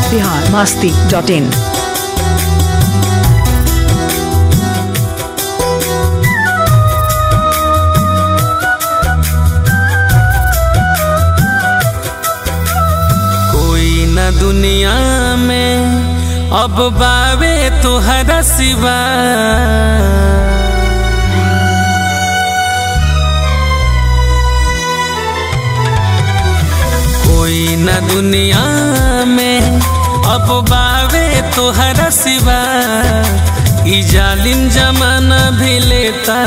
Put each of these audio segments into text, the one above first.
Bihar Masti dot in कोई न दुनिया में अब बावे तुहरा सिवा कोई न दुनिया में अब बावे तुहरा सिवा ई जालिम जमाना भी लेता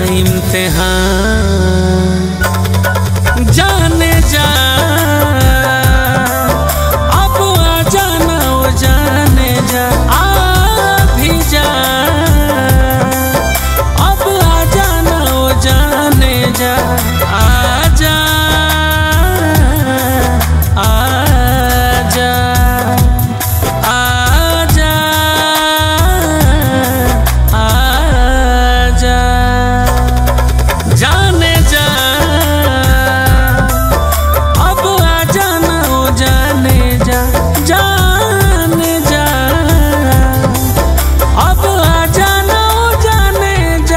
इम्तिहान जाने जा अब आ जाना ओ जाने जा आ भी जा अब आ जाना ओ जाने जा आ जा आ जा आ जा आ जा जाने जा अब आ जाना ओ जाने जा जाने जा अब आ जाना ओ जाने जा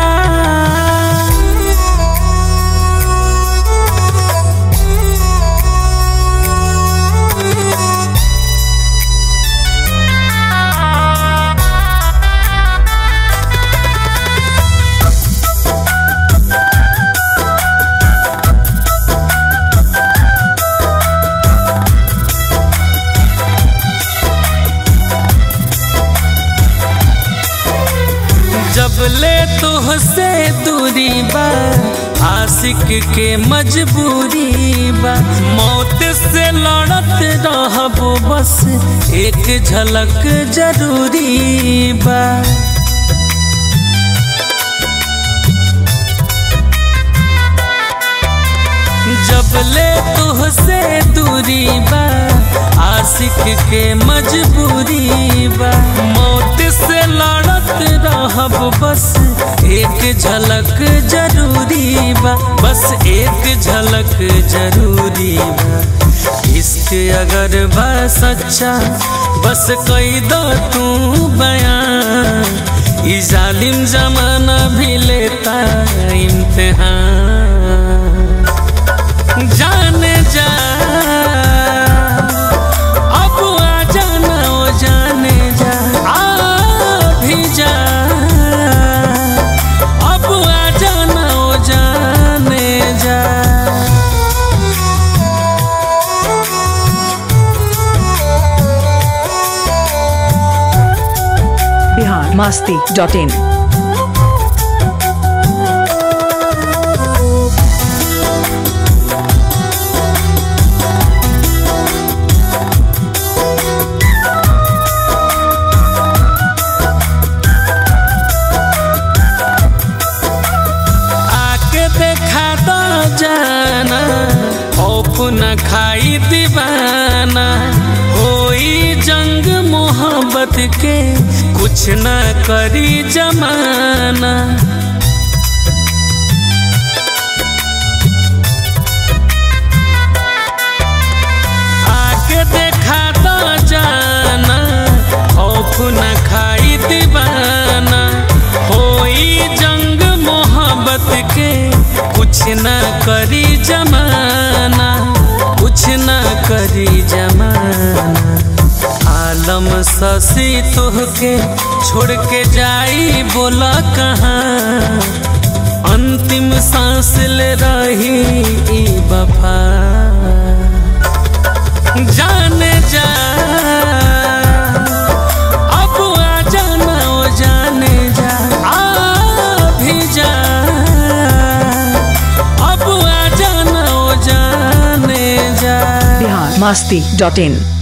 जब ले तुहसे दूरी बा आशिक के मजबूरी बा मौत से लड़त रहबो बस एक झलक जरूरी बा जब ले तुहसे दूरी बा आशिक के मजबूरी बा मौत से लड़त रहब बस एक झलक जरूरी बा बस एक झलक जरूरी बा इश्क अगर बा सच्चा बस कई दो तू बयान ई जालिम जमाना भी लेता इम्तिहान जाने जा अब आ जाना ओ जाने जा आ भी जा अब आ जाना ओ जाने जा बिहार मास्ती डॉट इन आके देखा तो जाना खौफ न खाई दीवाना होई जंग मोहब्बत के कुछ न करी जमाना आके देखा तो जाना खौफ न खाई दीवाना होई जंग मोहब्बत के कुछ न करी जमाना कुछ न करी जमाना आलम ससी तुहके छोड़ के जाई बोला कहाँ अंतिम सांस ले रही ई वफा जाने जा अब आ जाना ओ जाने जा आ भी जा अब आ जाना ओ जाने जा बिहार मास्ती डॉट इन